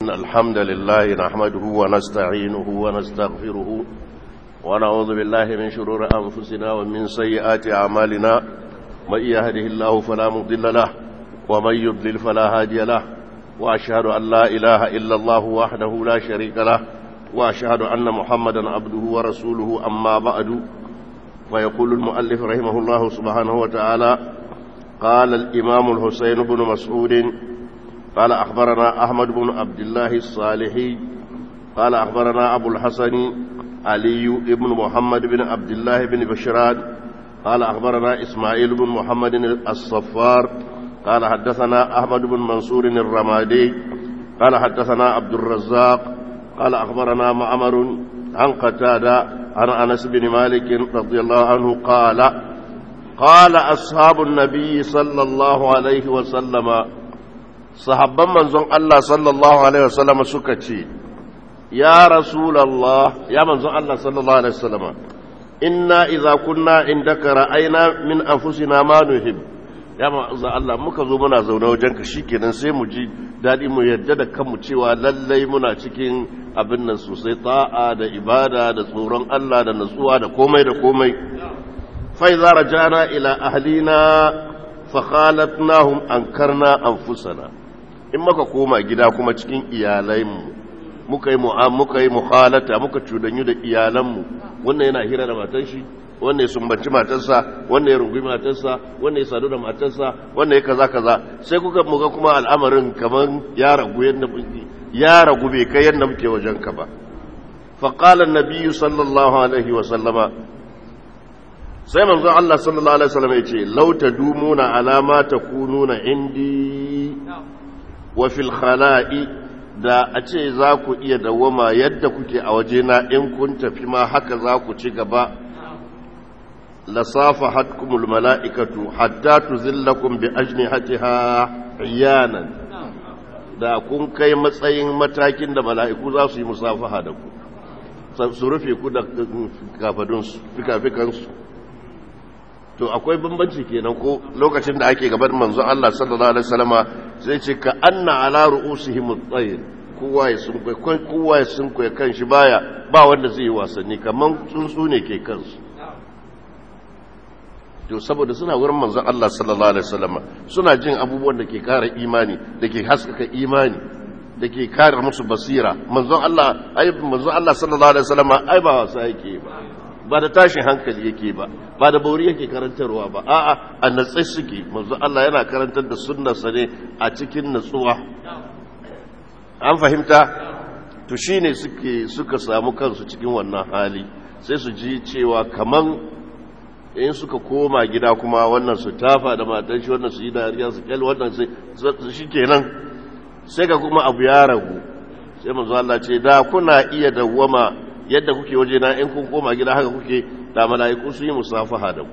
إن الحمد لله نحمده ونستعينه ونستغفره ونعوذ بالله من شرور أنفسنا ومن سيئات أعمالنا من يهده الله فلا مضل له ومن يضلل فلا هادي له وأشهد أن لا إله إلا الله وحده لا شريك له وأشهد أن محمدا عبده ورسوله أما بعد ويقول المؤلف رحمه الله سبحانه وتعالى قال الإمام الحسين بن مسعود قال أخبرنا أحمد بن عبد الله الصالحي قال أخبرنا أبو الحسن علي بن محمد بن عبد الله بن بشران قال أخبرنا إسماعيل بن محمد الصفار قال حدثنا أحمد بن منصور الرمادي قال حدثنا عبد الرزاق قال أخبرنا معمر عن قتادة عن أنس بن مالك رضي الله عنه قال قال أصحاب النبي صلى الله عليه وسلم صحابا منزون الله صلى الله عليه وسلم سكتي يا رسول الله يا منزون الله صلى الله عليه وسلم إنا إذا كنا عندك رأينا من أنفسنا ما نحب ya ma'azza Allah muka zo muna zaune wajenka shikenan sai mu ji daɗi mu yadda da kanmu cewa lallai muna cikin abin nan sosai ta'a da ibada da tsoron Allah da natsuwa da komai da komai fa idza rajana ila ahlina fa khalatnahum ankarna anfusana in muka koma gida kuma cikin iyalaimu muka yi muka yi mukhalata muka cudanyu da iyalanmu wannan yana hira da matan shi wannan ya sumbanci matarsa wannan ya rungumi matarsa wannan ya sadu da matarsa wannan ya kaza kaza sai kuka muga kuma al'amarin kaman ya ragu yadda ya ragu bai kai yadda muke wajen ka ba fa qala an-nabiy sallallahu alaihi wa sallama sai manzon Allah sallallahu alaihi wasallam ya ce law tadumuna ala ma takununa indi wa fil khala'i da a ce za ku iya dawama yadda kuke a wajena in kun tafi ma haka za ku ci gaba لصافحتكم الملائكة حتى تذلكم بأجنحتها عيانا da kun kai matsayin matakin da mala'iku za su yi musafaha da ku su rufe ku da kafadunsu fikafikansu to akwai bambanci kenan ko lokacin da ake gaban manzo Allah sallallahu alaihi wasallama sai ce ka anna ala ru'usihim at-tayr kowa ya sun kai kowa ya sun kai kanshi baya ba wanda zai yi wasanni kaman tsuntsu ne ke kansu to saboda suna wurin manzon Allah sallallahu alaihi wasallam suna jin abubuwan da ke kara imani da ke haskaka imani da ke kare musu basira manzon Allah ai manzon Allah sallallahu alaihi wasallam ai ba wasa yake ba ba da tashin hankali yake ba ba da bauri yake karantarwa ba a'a a natsai suke manzon Allah yana karantar da sunnarsa ne a cikin natsuwa an fahimta to shine suke suka samu kansu cikin wannan hali sai su ji cewa kaman in suka koma gida kuma wannan su tafa da matan shi wannan su yi dariya su kyal wannan su shi kenan sai ga kuma abu ya ragu sai manzo Allah ce da kuna iya dawwama yadda kuke waje na in kun koma gida haka kuke da mala'iku su yi musafaha da ku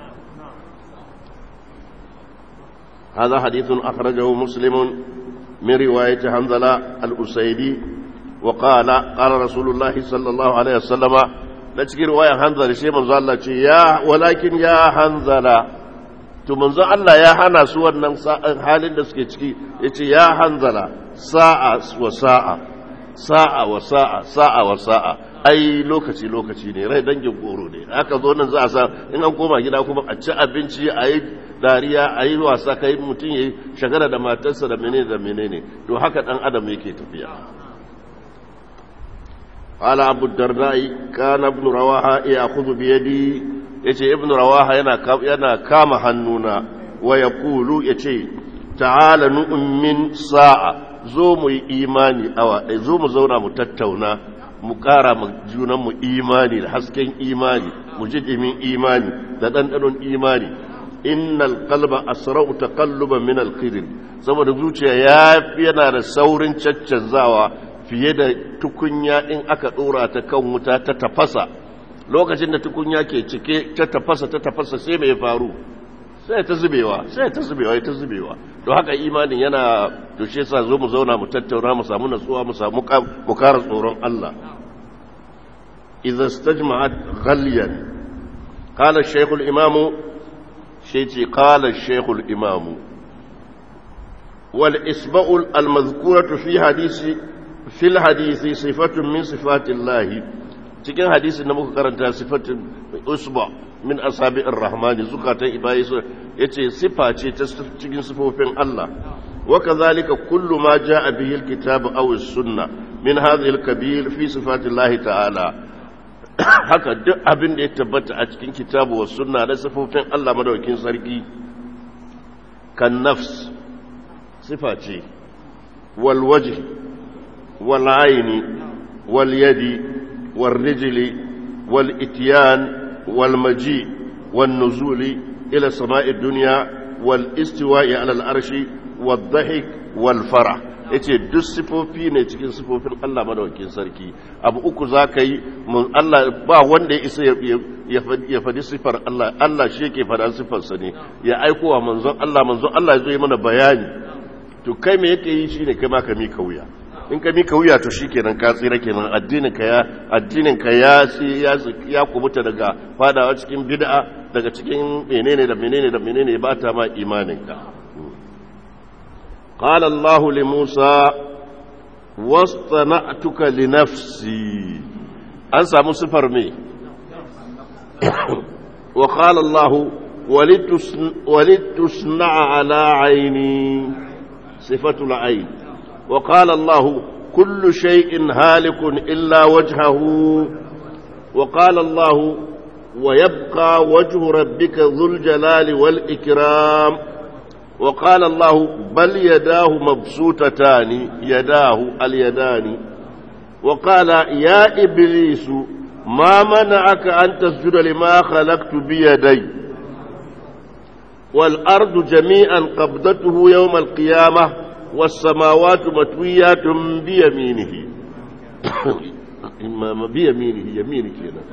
هذا حديث أخرجه مسلم من رواية حنظلة الأسيدي وقال قال رسول الله صلى الله عليه وسلم na cikin ruwayan hanzala shi manzo Allah ce ya walakin ya hanzala to manzo Allah ya hana su wannan halin da suke ciki yace ya hanzala sa'a wa sa'a sa'a wa sa'a sa'a wa sa'a ai lokaci lokaci ne rai dangin goro ne aka zo nan za a sa in an koma gida kuma a ci abinci a yi dariya a yi wasa kai mutum ya yi shagara da matarsa da menene da menene to haka dan adam yake tafiya قال أبو الدرداء كان ابن رواحة يأخذ بيدي يتي ابن رواحة ينا ينا كام هنونا ويقول يتي تعال نؤمن ساعة زوم إيماني أو زوم زونا متتونا مقارا مجونا مو إيماني حسكين إيماني مجد من إيماني تدندن إيماني إن القلب أسرع تقلبا من القدر saboda zuciya ya fi yana da saurin caccanzawa fiye da tukunya in aka ɗora ta kan wuta ta tafasa lokacin da tukunya ke cike ta tafasa ta tafasa sai mai faru sai ta zubewa sai ta zubewa ta zubewa don haka imanin yana to shi yasa zo mu zauna mu tattauna mu samu natsuwa mu samu mu kara tsoron Allah idza istajma'at ghaliyan qala ash-shaykh al-imam shi ce qala ash-shaykh al-imam wal isba'u al-madhkuratu fi hadisi fil hadisi sifatun min sifatillahi cikin hadisin da muka karanta sifatun usba min asabi'ir rahmani zukatan ibayi su yace sifa ce ta cikin sifofin Allah wa kadhalika kullu ma jaa bihi alkitab aw as-sunnah min hadhihi al-kabir fi sifatillahi ta'ala haka duk abin da ya tabbata a cikin kitabu wa sunna na sifofin Allah madaukakin sarki kan nafs sifa ce wal wajh wal ayni wal yadi wal rijli wal ityan wal maji wal nuzuli ila sama'i dunya wal istiwa'i ala al arshi wal dhahik wal farah yace duk sifofi ne cikin sifofin Allah madawakin sarki abu uku za ka yi Allah ba wanda ya isa ya faɗi sifar Allah Allah shi yake faɗa sifarsa ne ya aiko wa manzon Allah manzon Allah ya zo yi mana bayani to kai me yake yi shine kai ma ka mika wuya in ka mika wuya to shikenan ka tsira kenan addinin ka ya addinin ka ya ya ya kubuta daga fadawa cikin bid'a daga cikin menene da menene da menene ba ta ma imanin ka قال الله لموسى واصطنعتك لنفسي أنسى مصفر مي وقال الله ولتصنع, ولتصنع على عيني صفة العين وقال الله كل شيء هالك إلا وجهه وقال الله ويبقى وجه ربك ذو الجلال والإكرام وقال الله بل يداه مبسوطتان يداه اليدان وقال يا إبليس ما منعك أن تسجد لما خلقت بيدي والأرض جميعا قبضته يوم القيامة والسماوات متويات بيمينه بيمينه يمينك هنا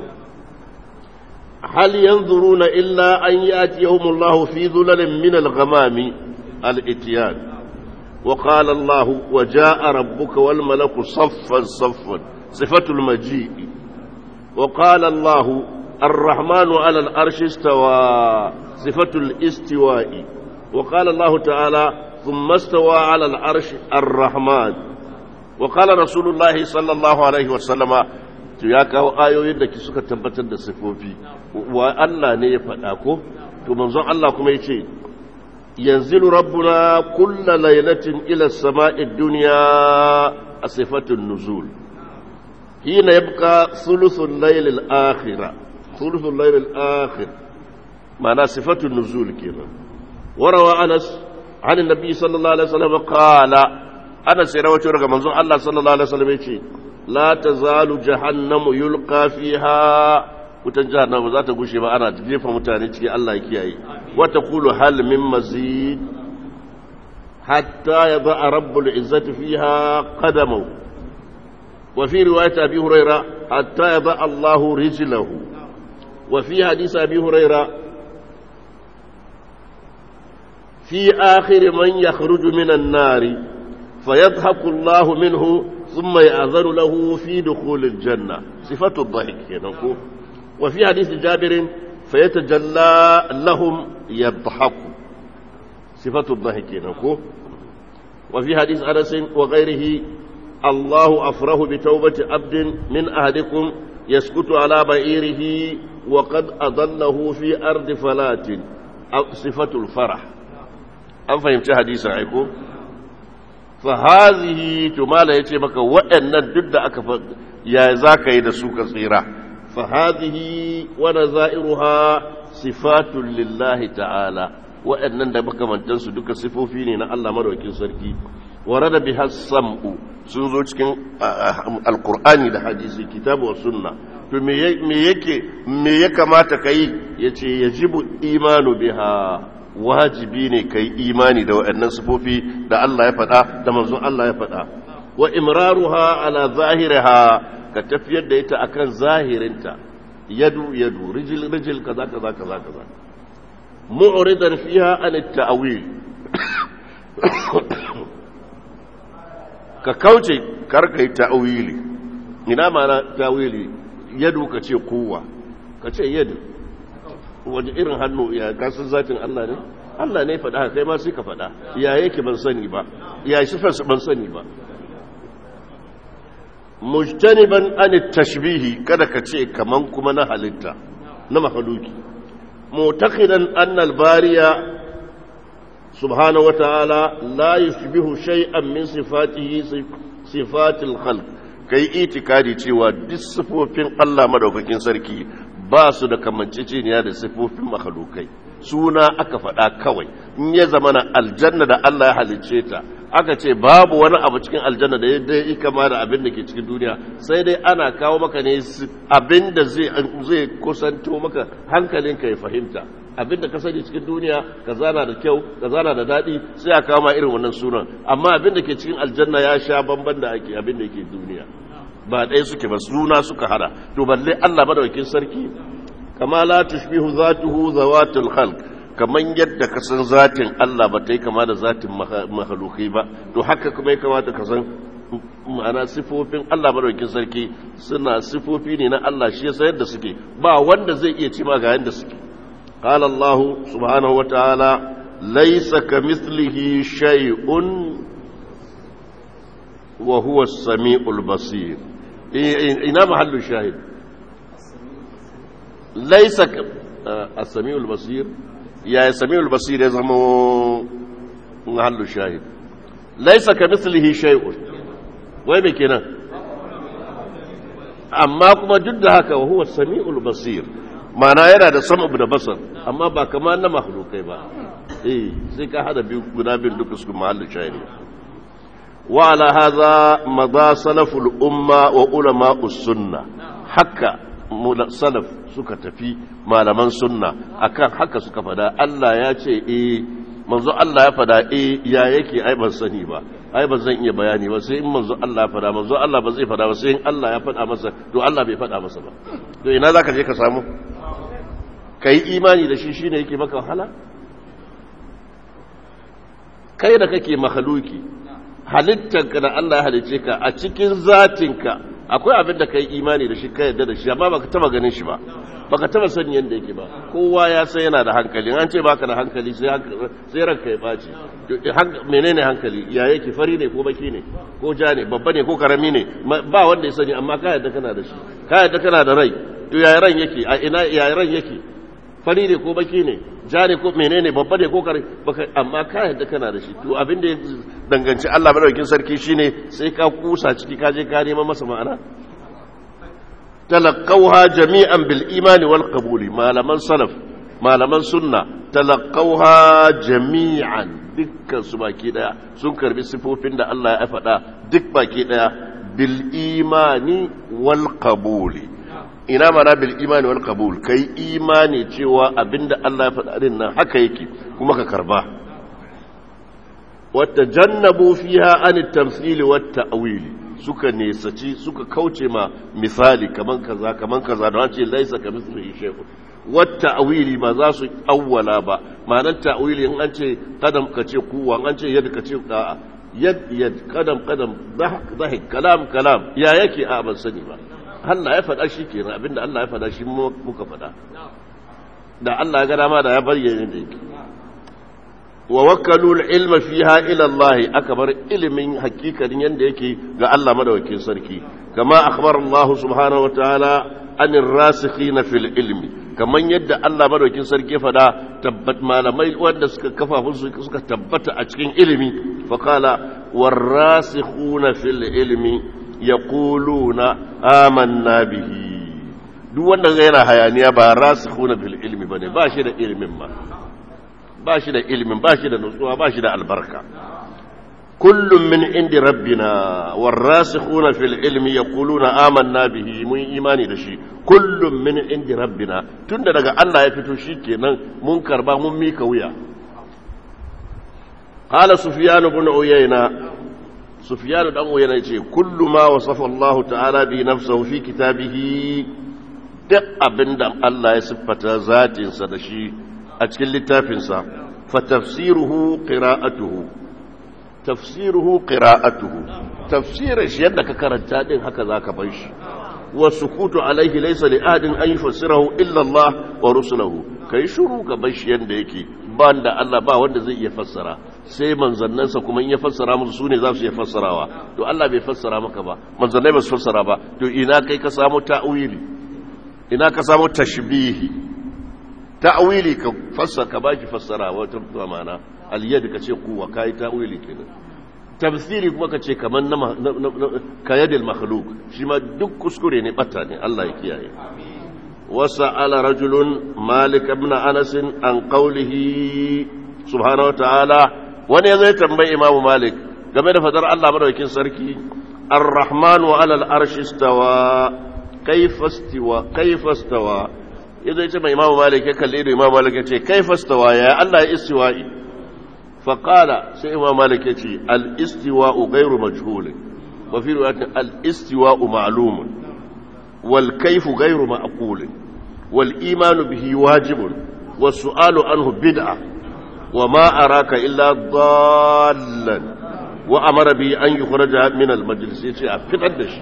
هل ينظرون إلا أن يأتيهم الله في ظلل من الغمام الاتيان وقال الله وجاء ربك والملك صفا صفا صفة المجيء وقال الله الرحمن على الأرش استوى صفة الاستواء وقال الله تعالى ثم استوى على العرش الرحمن وقال رسول الله صلى الله عليه وسلم to ya kawo ayoyin da suka tabbatar da sifofi wa Allah ne ya faɗa ko to manzon Allah kuma yace yanzilu rabbuna kulla lailatin ila as-sama'i dunya a sifatun nuzul hina yabqa thuluthul layl al-akhir thuluthul layl al-akhir ma'ana sifatun nuzul kenan warawa Anas عن النبي صلى الله عليه وسلم قال أنا سيروت رقم منظور الله صلى الله عليه وسلم يقول لا تزال جهنم يلقى فيها wutan jahannama za ta gushe ba ana jefa mutane ciki Allah ya kiyaye wata kulu hal min mazid hatta yaba rabbul izzati fiha qadamahu wa fi riwayat abi hurayra hatta yaba Allahu rijlahu wa fi hadith abi hurayra fi akhir man yakhruju min an-nar فيضحك الله منه ثم يأذن له في دخول الجنة صفة الضحك نقول وفي حديث جابر فيتجلى لهم يضحك صفة الضحك نقول وفي حديث أنس وغيره الله أفره بتوبة عبد من أهلكم يسكت على بعيره وقد أضله في أرض فلات صفة الفرح أم فهمت حديث عيكم fahazihi to mala yace maka waɗannan duk da aka ya zaka yi da su ka tsira fahazihi wa nazairuha sifatun lillahi ta'ala waɗannan da makamantan su duka sifofi ne na Allah madaukakin sarki warada biha sam'u sun zo cikin alqur'ani da hadisi kitabu wa sunna to me yake me ya kamata kai yace yajibu imanu biha wajibi ne ka yi imani da waɗannan sifofi da Allah ya faɗa da manzon Allah ya faɗa wa imraruha ala zahiriha ka tafiyar da ita akan zahirinta yadu yadu rijil rijil kaza kaza kaza kaza mu'ridan fiha an at-ta'wil ka kauce kar kai ta'wili ina mana ta'wili yadu ka ce kuwa ka ce yadu waje irin hannu ya kasan zatin Allah ne Allah ne faɗa kai ma sai ka faɗa ya yake ban sani ba ya shi fansa ban sani ba mujtaniban an tashbihi kada ka ce kaman kuma na halitta na mahaluki mutaqidan anna al-bariya subhanahu wa ta'ala la yushbihu shay'an min sifatihi sifatil khalq kai itikadi cewa duk sifofin Allah madaukakin sarki ba su da kamanceceniya da sifofin makhlukai suna aka faɗa kawai in ya zama na aljanna da Allah ya halicce ta aka ce babu wani abu cikin aljanna da yadda ya kama da abin da ke cikin duniya sai dai ana kawo maka ne abin da zai kusanto maka hankalinka ya fahimta abin da ka sani cikin duniya ka zana da kyau ka zana da daɗi sai a kama irin wannan sunan amma abin da ke cikin aljanna ya sha bamban da ake abin da ke duniya ba ɗaya suke ba suna suka hada to balle Allah madawakin sarki kama la tushbihu zatuhu zawatul khalq kaman yadda ka san zatin Allah ba ta yi kama da zatin mahalukai ba to haka kuma ya kamata ka san ma'ana sifofin Allah madaukakin sarki suna sifofi ne na Allah shi yasa yadda suke ba wanda zai iya ci ma ga yadda suke qala Allah subhanahu wa ta'ala laysa kamithlihi shay'un wa huwa as-sami'ul basir ina mahallu shahid laysa as-sami'ul basir ya sami'ul basir ya zama mahallu shahid laysa kamithlihi shay'un wai me kenan amma kuma duk da haka wa huwa sami'ul basir mana yana da sama da basar amma ba kamar na makhlukai ba eh sai ka hada biyu guda biyu duka su mahallu shahid wa ala hadha madha salaful umma wa ulama sunna haka salaf suka tafi malaman sunna akan haka suka fada Allah ya ce eh manzo Allah ya fada eh ya yake ai ban sani ba ai ba zan iya bayani ba sai in manzo Allah ya fada manzo Allah ba zai fada ba sai in Allah ya fada masa to Allah bai fada masa ba to ina zaka je ka samu kai imani da shi shine yake maka wahala kai da kake makhluki halittarka da Allah ya halice ka a cikin zatinka akwai abin da kai imani da shi ka yadda da shi amma baka taba ganin shi ba baka taba sani yadda yake ba kowa ya san yana da hankali an ce baka da hankali sai sai ranka ya baci menene hankali ya yake fari ne ko baki ne ko ja ne babba ne ko karami ne ba wanda ya sani amma ka yadda kana da shi ka yadda kana da rai to ya ran yake a ina ya ran yake fari ne ko baki ne ja ne ko menene babba ne ko kare baka amma ka yadda kana da shi to abin da ya danganci Allah madaukakin sarki shine sai ka kusa ciki ka je ka neman masa ma'ana talaqawha jami'an bil imani wal qabuli malaman salaf malaman sunna talaqawha jami'an dukkan su baki daya sun karbi sifofin da Allah ya faɗa duk baki daya bil imani wal qabuli ina mana bil imani wal qabul kai imani cewa abinda Allah ya faɗa din nan haka yake kuma ka karba wata jannabu fiha an tamthili wat ta'wili suka nesaci suka kauce ma misali kaman kaza kaman kaza don ce laisa kamithlihi shay'un wat ta'wili ba za su awwala ba ma'anar ta'wili in an ce kadam ka ce kuwa an ce yadda ka ce a'a yad yad kadam kadam dahik dahik kalam kalam ya yake a ban sani ba Allah ya faɗa shi kenan abinda Allah ya faɗa shi muka faɗa da Allah ya ga dama da ya bayyana da yake wa wakalu ilma fiha ila Allah aka bar ilimin hakikanin yanda yake ga Allah madawakin sarki kama akhbar Allah subhanahu wataala an ar-rasikhin fil ilmi kaman yadda Allah madawakin sarki faɗa tabbat malamai wanda suka kafa suka tabbata a cikin ilimi fa qala war-rasikhuna fil ilmi yaquluna amanna bihi duk wanda yana hayaniya ba rasikhuna fil ilmi bane ba shi da ilimin ma ba shi da ilimin ba shi da nutsuwa ba shi da albarka kullum min indi rabbina warasikhuna fil ilmi yaquluna amanna bihi mun imani da shi kullum min indi rabbina tunda daga Allah ya fito shikenan mun karba mun mika wuya qala sufyan ibn uyayna sufyan dan uyayna yace kullu ma wasafa Allah ta'ala bi nafsihi fi kitabihi duk abinda Allah ya siffata zatinsa da shi a cikin littafinsa fa tafsiruhu qira'atuhu tafsiruhu qira'atuhu tafsirin shi yadda ka karanta din haka zaka bar shi wa sukutu alaihi laysa li ahadin an yufassirahu illa Allah wa rusuluhu kai shuru ka bar shi yanda yake ba da Allah ba wanda zai iya fassara sai manzannansa kuma in ya fassara musu su ne za su iya fassarawa to Allah bai fassara maka ba manzannai ba su fassara ba to ina kai ka samu ta'wili ina ka samu tashbihi ta'wili ka fassara ka baki fassara wata ma'ana aliyad ka ce kuwa kai ta'wili kenan tafsiri kuma ka ce kaman na kayadil makhluk shi ma duk kuskure ne bata ne Allah ya kiyaye وسأل رجل مالك بن أنس عن قوله سبحانه وتعالى wani ya zai tambayi imamu malik game da fadar Allah madaukin sarki ar-rahman wa alal arshi stawa kaifa stawa kaifa stawa ya zai ce mai imamu malik ya kalle da imamu malik ya ce kaifa stawa ya Allah ya istiwa'i fa qala sai imamu malik ya ce al-istiwa'u ghairu majhul wa fi riwayatin al-istiwa'u ma'lumun wal kayfu ghairu ma'qul wal imanu bihi wajibun was su'alu anhu bid'ah وما أراك إلا ضالا وأمر به أن يخرج من المجلس في الدش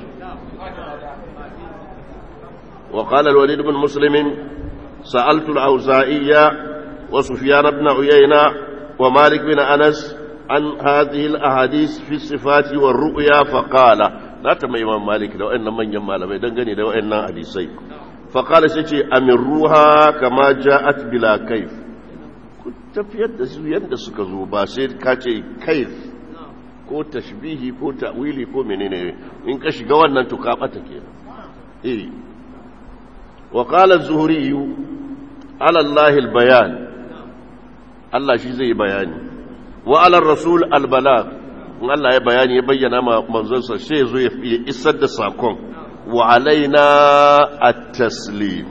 وقال الوليد بن مسلم سألت الأوزائية وسفيان بن عيينة ومالك بن أنس عن هذه الأحاديث في الصفات والرؤيا فقال لا تم إمام مالك لو أن من يمال بيدنغني لو أن حديثي فقال سيتي أمروها كما جاءت بلا كيف tafiyar da su yadda suka zo ba sai ka ce kaif ko tashbihi ko ta'wili ko menene in ka shiga wannan to ka bata kenan eh wa qala az-zuhri ala Allah al-bayan Allah shi zai bayani wa ala rasul al-balagh in Allah ya bayani ya bayyana ma manzon sa sai zo ya isar da sakon wa alaina at-taslim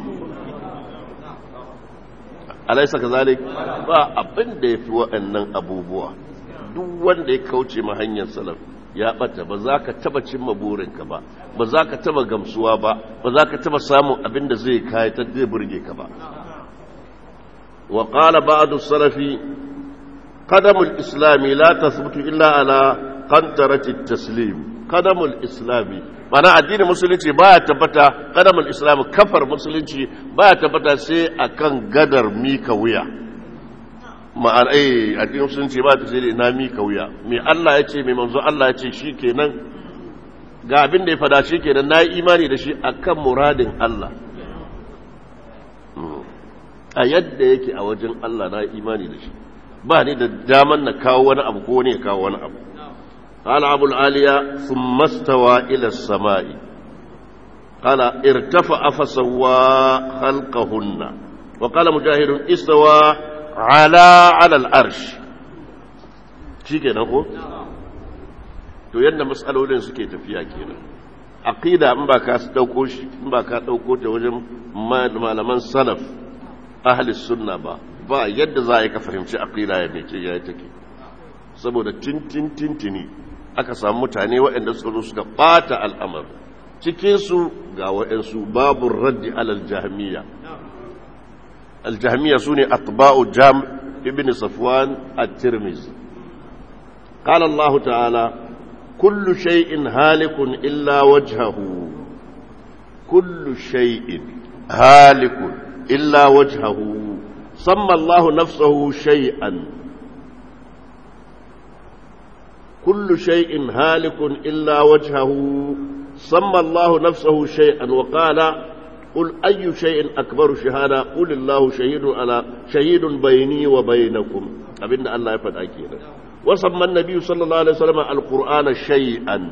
alaisa kazalik ba abin da ya fi waɗannan abubuwa duk wanda ya kauce ma hanyar salaf ya ɓata ba za ka taba cimma burinka ba ba za ka taba gamsuwa ba ba za ka taba samun abin da zai kayatar zai burge ka ba wa qala ba'du salafi qadamul islami la tathbutu illa ala qantarati taslim qadamul islami mana addinin musulunci baya tabbata kadamul islam kafar musulunci baya tabbata sai akan gadar mika wuya ma'ana eh addinin musulunci ba ta sai na mika wuya me Allah ya ce me manzo Allah ya ce shikenan ga abin da ya fada shikenan na yi imani da shi akan muradin Allah a yadda yake a wajen Allah na yi imani da shi ba ni da daman na kawo wani abu ko ne ya kawo wani abu قال أبو العالية ثم استوى إلى السماء قال ارتفع فسوى خلقهن وقال مجاهد استوى على على الأرش شي كده نقول to yadda matsalolin suke tafiya kenan aqida in ba ka dauko shi in ba ka dauko ta wajen malaman salaf ahli sunna ba ba yadda za a ka fahimci aqida ya mece ya take saboda tintin tintini aka samu mutane waɗanda suka zo suka ɓata al'amar cikinsu ga waɗansu babu raddi alal jahmiya aljahmiya su ne atba'u jam ibn safwan at-tirmizi قال الله تعالى كل شيء هالك إلا وجهه كل شيء هالك إلا وجهه سمى الله نفسه شيئا كل شيء هالك إلا وجهه سمى الله نفسه شيئا وقال قل أي شيء أكبر شهادة قل الله شهيد على شهيد بيني وبينكم أبن الله يفعل أكيدا وسمى النبي صلى الله عليه وسلم القرآن شيئا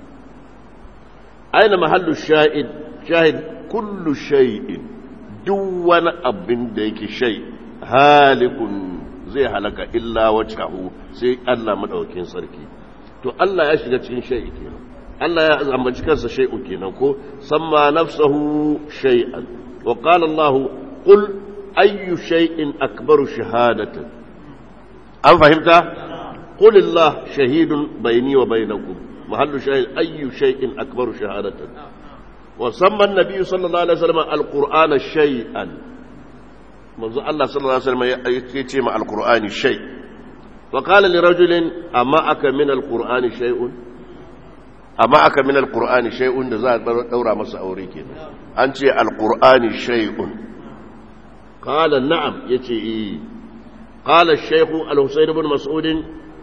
أين محل الشاهد شاهد كل شيء دون أبن ديك شيء هالك zai halaka illa wajhahu sai Allah madaukakin sarki to Allah ya shiga cikin shay'i kenan Allah ya ambaci kansa shay'u kenan ko samma nafsahu shay'an wa qala Allah qul ayyu shay'in akbaru shahadatan an fahimta qul Allah shahidun bayni wa bainakum mahallu shahid ayyu shay'in akbaru shahadatan wa samma an-nabiy sallallahu alaihi wasallam al-qur'ana shay'an manzo Allah sallallahu alaihi wasallam ya ce ma alqur'ani shay wa qala li rajulin amma aka min alqur'ani shay'un amma aka min alqur'ani shay'un da za a daura masa aure kenan an ce alqur'ani shay'un qala na'am yace eh qala ash-shaykh al-husayn ibn mas'ud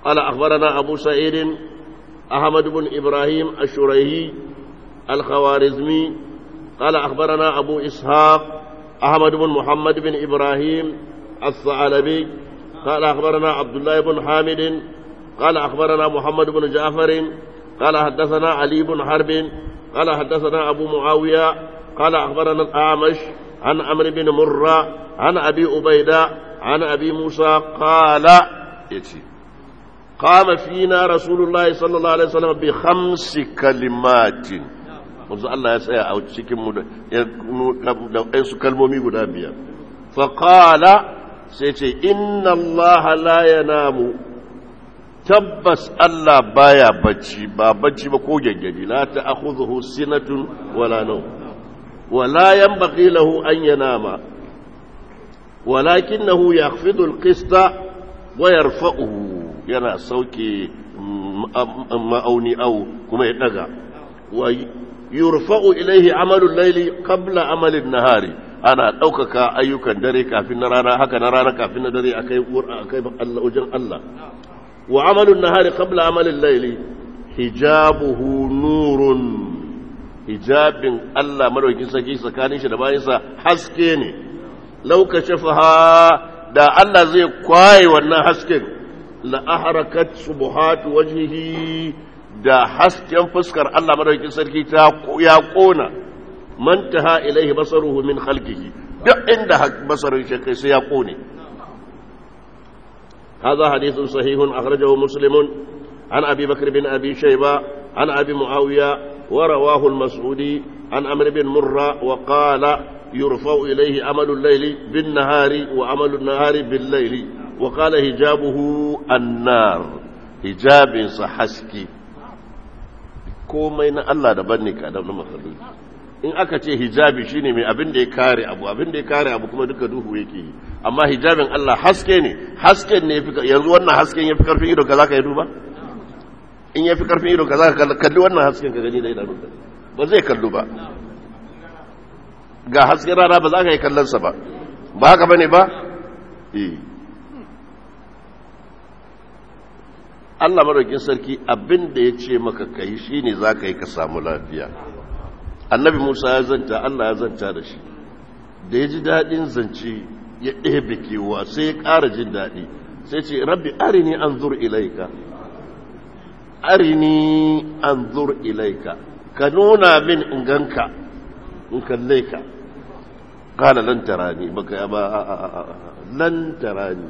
قال أخبرنا أبو سعيد أحمد بن إبراهيم الشريهي الخوارزمي قال أخبرنا أبو إسحاق أحمد بن محمد بن إبراهيم الثعلبي قال أخبرنا عبد الله بن حامد قال أخبرنا محمد بن جعفر قال حدثنا علي بن حرب قال حدثنا أبو معاوية قال أخبرنا الأعمش عن عمرو بن مرة عن أبي عبيدة عن أبي موسى قال يتي قام فينا رسول الله صلى الله عليه وسلم بخمس كلمات manzo Allah ya tsaya a cikin mu da ɗansu kalmomi guda biyar faƙala sai ce inna Allah la yanamu tabbas Allah baya bacci ba bacci ba ko gaggadi la ta'khudhuhu sinatun wala nawm wala yanbaghi lahu an yanama walakinahu yakhfidu al-qista wa yarfa'uhu yana sauke ma'auni au kuma ya daga wa yurfa'u ilaihi amalul laili qabla amalin nahari ana ɗaukaka ayyukan dare kafin na rana haka na rana kafin na dare akai akai Allah wajen Allah wa amalun nahari qabla amalin laili hijabuhu nurun hijabin Allah madaukin saki tsakanin shi da bayansa haske ne lauka shafaha da Allah zai kwaye wannan hasken la ahrakat subuhatu wajhihi da hasken fuskar Allah madaukakin sarki ta ya kona mantaha ilaihi basaruhu min khalqihi duk inda basarin shi kai sai ya kone هذا حديث صحيح أخرجه مسلم عن أبي بكر بن أبي شيبة عن أبي معاوية ورواه المسعودي عن أمر بن مرة وقال يرفع إليه عمل الليل بالنهار وعمل النهار بالليل وقال هجابه النار هجاب صحسكي komai na Allah daban ne ka na makhluki in aka ce hijabi shine mai abin da ya kare abu abin da ya kare abu kuma duka duhu yake yi amma hijabin Allah haske ne hasken ne yafi yanzu wannan hasken yafi karfin ido ka zaka yi duba in yafi karfin ido ka zaka kalli wannan hasken ka gani da idanun ka ba zai kallu ba ga hasken rana ba za ka yi kallon sa ba ba haka bane ba eh Allah madaukin sarki abin da ya ce maka kai shine za ka yi ka samu lafiya annabi Musa ya zanta Allah ya zanta da shi da ya ji daɗin zance ya ɗebe kewa sai ya ƙara jin daɗi sai ce rabbi arini an zur ilaika arini an zur ilaika ka nuna min in ganka in kalle ka kala lan tarani baka ba lan tarani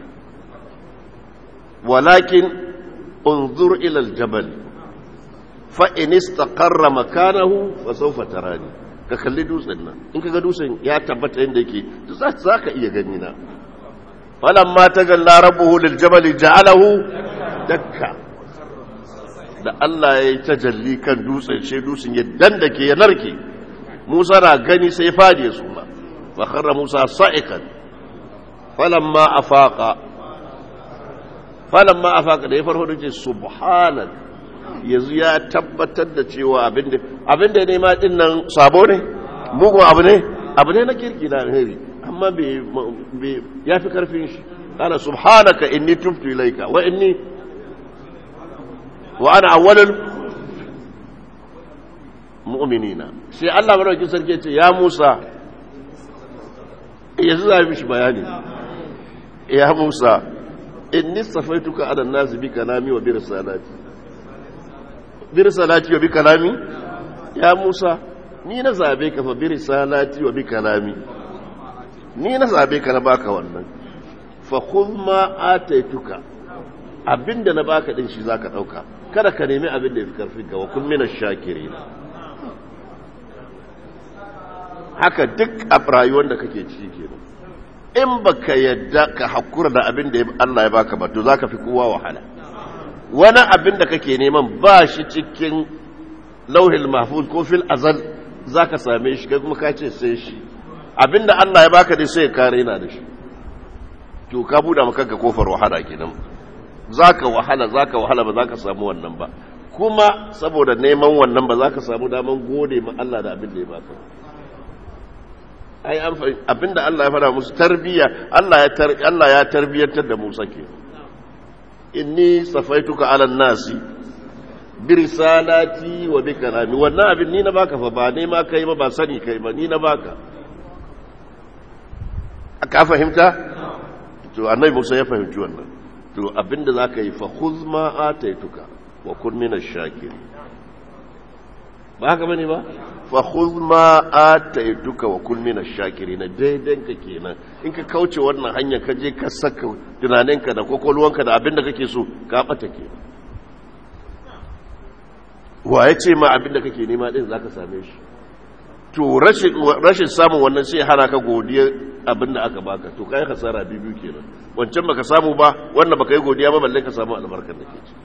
walakin انظر إلى الجبل فإن استقر مكانه فسوف تراني ka kalli dutsen nan in ka ga dutsen ya tabbata inda yake za ka iya gani na falamma ta galla rabbuhu lil jabali ja'alahu dakka da Allah ya yi tajalli kan dutsen sai dutsen ya dandake ya narke Musa na gani sai fadi ya suma fa kharra Musa sa'ikan falamma afaqa falon ma a faka da ya farko da ce subhanan yanzu ya tabbatar da cewa abinda ya nema din nan sabo ne mugun abu ne abu ne na kirki na alheri amma ya fi karfin shi ana subhanaka inni tuftu ilaika wa inni wa ana awwalul mu'minina sai Allah madaukakin sarki ce ya Musa yanzu za mishi bayani ya Musa inni safaituka ala nasi bi kalami wa bi risalati bi risalati wa bi kalami ya Musa ni na zabe ka fa bi risalati wa bi kalami ni na zabe ka na baka wannan fa khudh ma ataituka abinda na baka din shi zaka dauka kada ka nemi abin da yafi karfin ka wa kun mina shakirin haka duk a rayuwar da kake ciki kenan in baka yadda ka hakura da abin da Allah ya baka ba to zaka fi kowa wahala wani abin da kake neman ba shi cikin lauhil mahfuz ko fil azal zaka same shi kai kuma ka ce sai shi abin da Allah ya baka dai sai ka raina da shi to ka buɗe maka kanka kofar wahala kenan zaka wahala zaka wahala ba zaka samu wannan ba kuma saboda neman wannan ba zaka samu daman gode ma Allah da abin da ya baka ai abinda Allah ya fara musu tarbiyya Allah ya Allah ya tarbiyantar da Musa ke inni safaituka ala nasi bi risalati wa bi kalami wannan abin ni na baka fa ba ne ma kai ba ba sani kai ba ni na baka ka fahimta to annabi Musa ya fahimci wannan to abinda zaka yi fa khudh ma ataituka wa kun min ash-shakirin ba haka bane ba fa khudh ma ataituka wa kun min ash-shakirin daidan ka kenan in ka kauce wannan hanya ka je ka saka tunaninka da kokolwanka da abinda kake so ka bata kenan wa ya ce ma abinda kake nema din zaka same shi to rashin samun wannan sai hana ka godiya abinda aka baka to kai hasara biyu kenan wancan baka samu ba wannan baka yi godiya ba balle ka samu albarkar da ke ci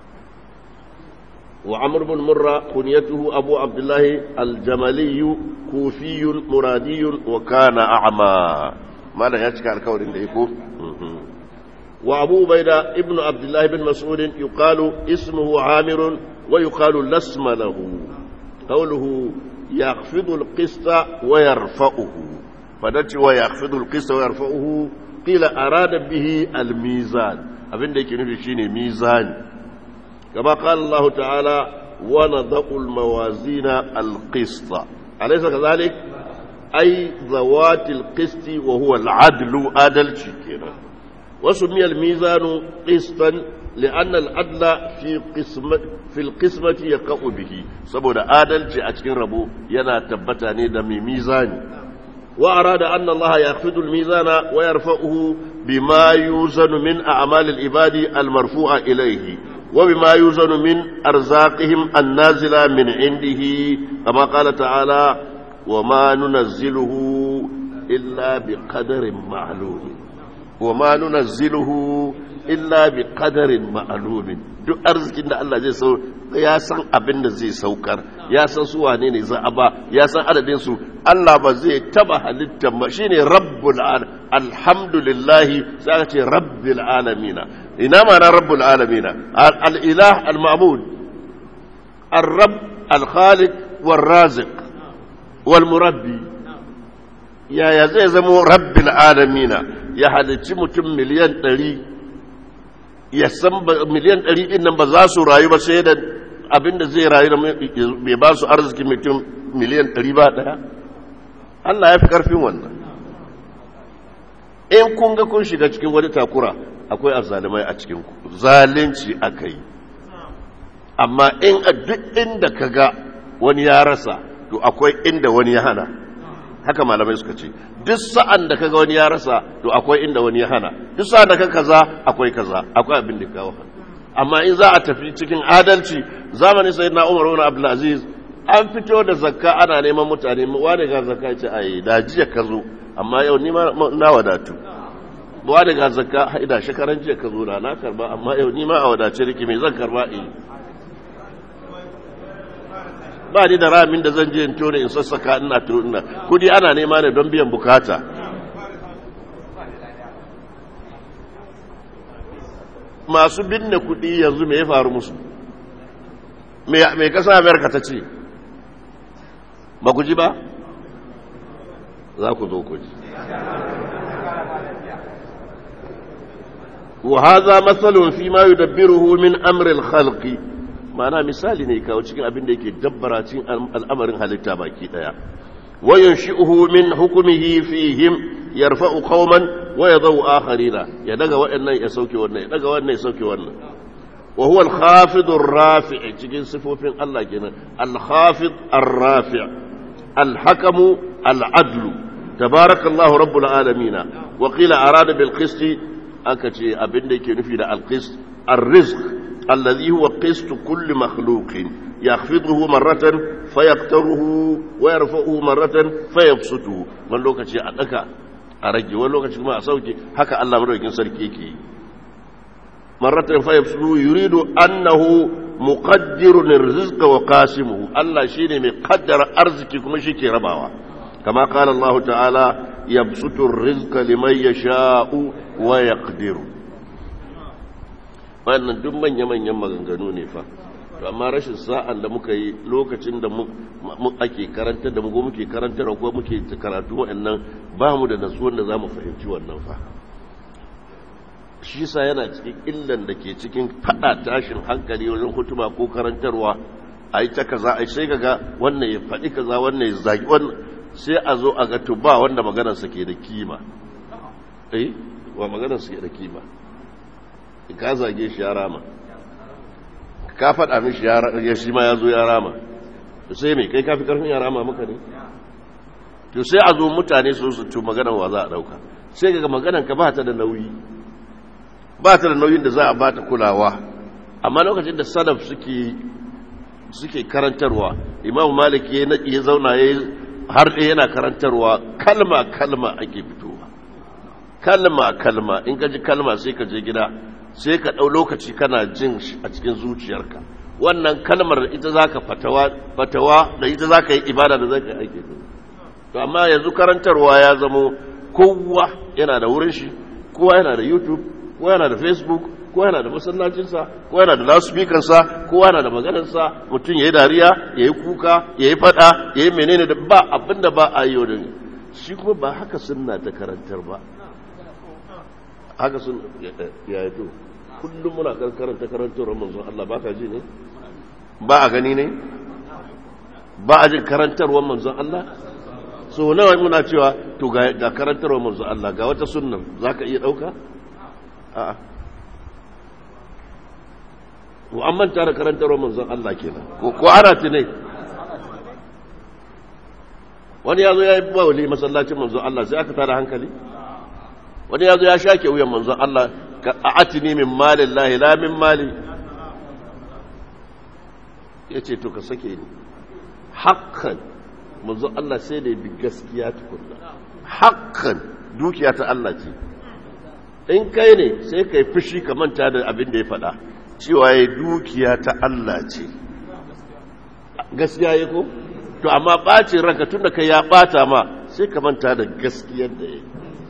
wa amr bin murra kunyatuhu abu abdullah al-jamali kufi muradi wa kana a'ma malan ya cika alkawarin da yako wa abu ubaida ibnu abdullah bin mas'ud yuqalu ismuhu amir wa yuqalu lasma lahu qawluhu يخفض القسط ويرفعه فدتي ويخفض القسط ويرفعه قيل أراد به الميزان abin da yake nufi shine mizani kama qala Allah ta'ala wa nadhu al-mawazina al-qist alaysa kadhalik ay zawati al-qist wa huwa al-adlu adalci kenan wasu miyal mizanu qistan لأن العدل في قسمة في القسمة يقع به سبب عدل أتكن ربو ينا تبتاني دمي ميزان وأراد أن الله يخفض الميزان ويرفعه بما يوزن من أعمال العباد المرفوعة إليه وبما يوزن من أرزاقهم النازلة من عنده كما قال تعالى وما ننزله إلا بقدر معلوم وما ننزله illa bi qadarin ma'lumin duk arzikin da Allah zai sau ya san abin da zai saukar ya san su wane ne za a ba ya san adadin su Allah ba zai taba halitta ba shine rabbul alamin alhamdulillah sai aka ce rabbil alamin ina ma'ana rabbul alamin al ilah al ma'bud ar rabb al khaliq wal raziq wal murabbi yaya zai zama rabbil alamin ya halicci mutum miliyan ɗari ya san miliyan ɗari ɗin nan ba za su rayu ba sai da abin da zai rayu da bai ba su arziki mutum miliyan ɗari ba ɗaya Allah ya fi ƙarfin wannan in kun ga kun shiga cikin wani takura akwai azalimai a cikin ku zalunci aka yi amma in a duk inda ka ga wani ya rasa to akwai inda wani ya hana haka malamai suka ce duk sa'an da kaga wani ya rasa to akwai inda wani ya hana duk sa'an da ka kaza akwai kaza akwai abin da kawo amma in za a tafi cikin adalci zamanin sai na umar wani abdulaziz an fito da zakka ana neman mutane wani ga zakka ce ai da jiya ka zo amma yau ni na wadatu wani ga zakka haida shekaran jiya ka zo da na karba amma yau ni ma a wadace nake me zan karba eh ba ni da ramin da zan je in tone in sassaka ina ina kudi ana nema ne don biyan bukata masu binne kudi yanzu me ya faru musu me kasa amerika ta ce ba ku ji ba za ku zo ku ji وهذا مثل فيما يدبره من أمر الخلق ma'ana misali ne kawo cikin abin da yake dabbara cikin al'amarin halitta baki daya wayan shi'uhu min hukumihi fihim yarfa'u qauman wa yadau akharina ya daga waɗannan ya sauke wannan ya daga wannan ya sauke wannan wa huwa al-khafid ar-rafi' cikin sifofin Allah kenan al-khafid ar-rafi' al-hakamu al-adlu tabarakallahu rabbul alamin wa qila arada bil qist aka ce abin da yake nufi da al-qist ar-rizq الذي هو قسط كل مخلوق يخفضه مرة فيقتره ويرفعه مرة فيبسطه من لوكتي أدكا أرجي ولوكتي ما أسوكي هكا الله مروكين سركيكي مرة فيبسطه يريد أنه مقدر الرزق وقاسمه الله شيني مقدر أرزكي كما شيكي رباوة كما قال الله تعالى يبسط الرزق لمن يشاء ويقدر wannan duk manya-manyan maganganu ne fa to amma rashin sa'an da muka yi lokacin da mu ake karanta da mu muke karanta da ko muke karatu wa'annan ba mu da nasuwan da za mu fahimci wannan fa shi sa yana cikin illan da ke cikin fada tashin hankali wajen hutuma ko karantarwa a yi ta kaza a sai ga wannan ya faɗi kaza wannan ya zagi wannan sai a zo a ga tuba wanda maganarsa ke da kima eh wa maganarsa ke da kima ka zage shi ya rama ka faɗa mishi ya shi ma ya zo ya rama sai mai kai kafi karfin ya rama maka ne to sai a zo mutane su su tu maganar wa za a ɗauka sai ga maganar ka ba ta da nauyi ba ta da nauyin da za a ba ta kulawa amma lokacin da salaf suke suke karantarwa imam malik ya naɗi ya zauna ya har ɗaya yana karantarwa kalma kalma ake fitowa kalma kalma in ka ji kalma sai ka je gida sai ka ɗau lokaci kana jin a cikin zuciyarka wannan kalmar ita za ka fatawa da ita za ka yi ibada da za ka yi aiki to amma yanzu karantarwa ya zamo kowa yana da wurin shi kowa yana da youtube kowa yana da facebook kowa yana da masallacinsa kowa yana da loudspeakersa kowa yana da maganarsa mutum ya yi dariya ya yi kuka ya yi fada ya yi menene da ba abin da ba a yi yau shi kuma ba haka sunna ta karantar ba haka sun ya yi to kullum muna karanta karantar manzon Allah ba ka ji ne ba a gani ne ba a jin karantarwar manzon Allah so nawa muna cewa to ga karantarwar manzon Allah ga wata sunnan za ka iya ɗauka a'a ko an manta da karantarwar manzon Allah kenan ko ana tunai wani ya zo ya yi bawali masallacin manzon Allah sai aka tada hankali wani ya zo ya shake wuyan manzon Allah a atini min malin lahi la min mali ya ce to ka sake ni hakan manzon Allah sai da bi gaskiya tukunna hakan dukiya ta Allah ce in kai ne sai ka yi fushi ka manta da abin da ya faɗa cewa ya dukiya ta Allah ce gaskiya ya ko to amma ɓacin ranka tun da kai ya ɓata ma sai ka manta da gaskiyar da ya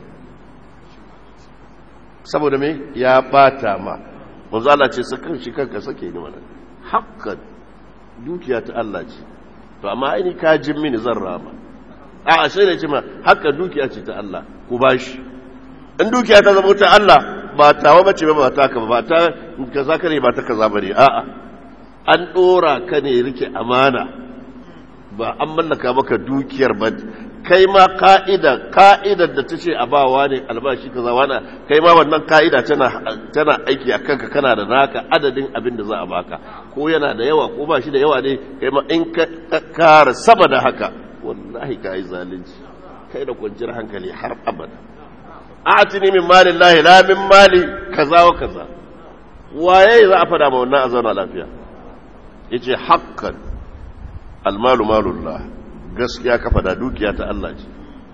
saboda me ya ɓata ma manzo Allah ce sakan shi kanka sake ni mana hakan dukiya ta Allah ce to amma aini ka jin mini zan rama a sai da ce ma haka dukiya ce ta Allah ku bashi in dukiya ta zama ta Allah ba tawa bace ba ba ta ka ba ta kaza ka ne ba ta kaza bane a'a an dora ka ne rike amana ba an mallaka maka dukiyar ba kai ma ka'ida ka'idar da ta ce a bawa ne albashi kaza wana kai ma wannan ka'ida tana tana aiki a kanka kana da naka adadin abin da za a baka ko yana da yawa ko ba shi da yawa ne kai ma in ka kara sama da haka wallahi ka yi zalunci kai da kwanciyar hankali har abada atini min mali lahi la min mali kaza wa kaza waye za a fada ma wannan a zauna lafiya yace haqqan almalu malullah gaskiya ka fada dukiya ta Allah ce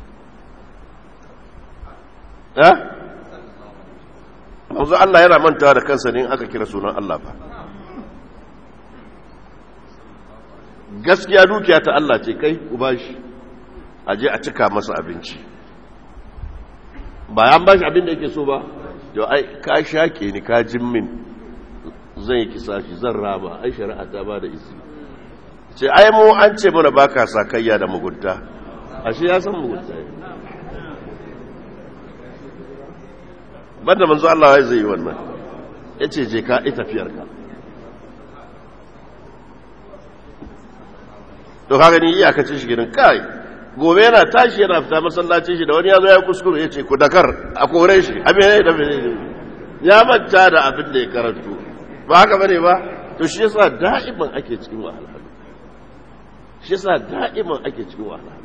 eh manzo Allah yana mantawa da kansa ne in aka kira sunan Allah fa gaskiya dukiya ta Allah ce kai ku bashi aje a cika masa abinci ba an bashi abin da yake so ba to ai ka shake ni ka jin min zan yi kisa shi zan rama ai shari'a ta ba da izini ce ai mu an ce mana baka sakayya da mugunta ashe ya san mugunta ne banda manzo Allah ya zai yi wannan yace je ka ita tafiyarka to kaga ni iyakacin shi gidan kai gobe yana tashi yana fita masallacin shi da wani ya zo ya kuskure ya ce ku dakar a kore shi abin ya da ya manta da abin da ya karanto ba haka bane ba to shi yasa da'iman ake cikin wahalhalu shi yasa da'iman ake cikin wahalhalu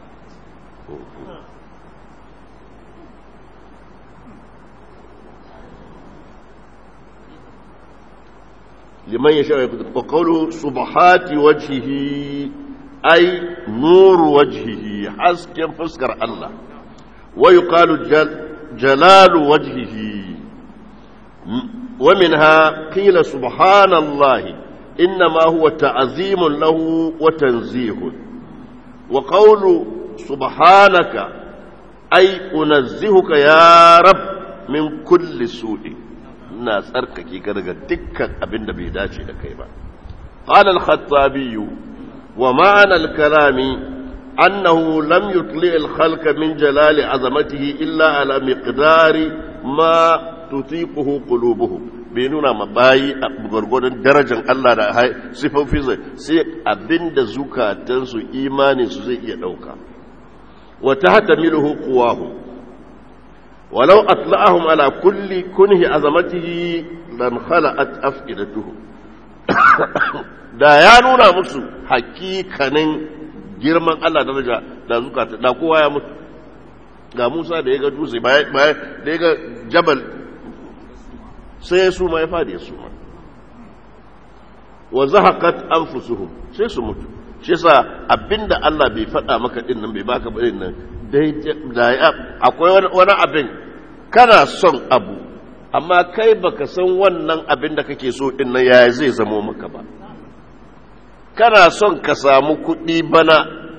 liman yasha wa qawlu subhati wajhihi ay nur wajhihi hasken fuskar Allah wa yuqalu jalalu wajhihi wa minha qila subhanallahi inma huwa ta'zimun lahu wa tanzihun wa qawlu subhanaka ay unazzihuka ya rab min kulli su'in ina tsarkake ka daga dukkan abin da bai dace da kai ba qala al-khattabi wa ma'ana al-kalami annahu lam yutli al-khalqa min jalali azamatihi illa ala miqdari ma tutiquhu qulubuhum bai nuna ma bayi a gwargwadon darajar Allah da sifofinsa sai abinda zukatansu imanin su zai iya dauka wa tahtamiluhu quwahu walau atla'ahum ala kulli kunhi azamatihi lan khala'at afidatuhum da ya nuna musu hakikanin girman Allah daraja da zukata da kowa ya mutu ga Musa da ya ga dutse da ya ga jabal sai ya suma ya fadi ya suma wa zahaqat anfusuhum sai su mutu shi yasa abinda Allah bai faɗa maka din nan bai baka ba din nan dai da akwai wani abin kana son abu amma kai baka san wannan abin da kake so din nan yaya zai zamo maka ba kana son ka samu kuɗi bana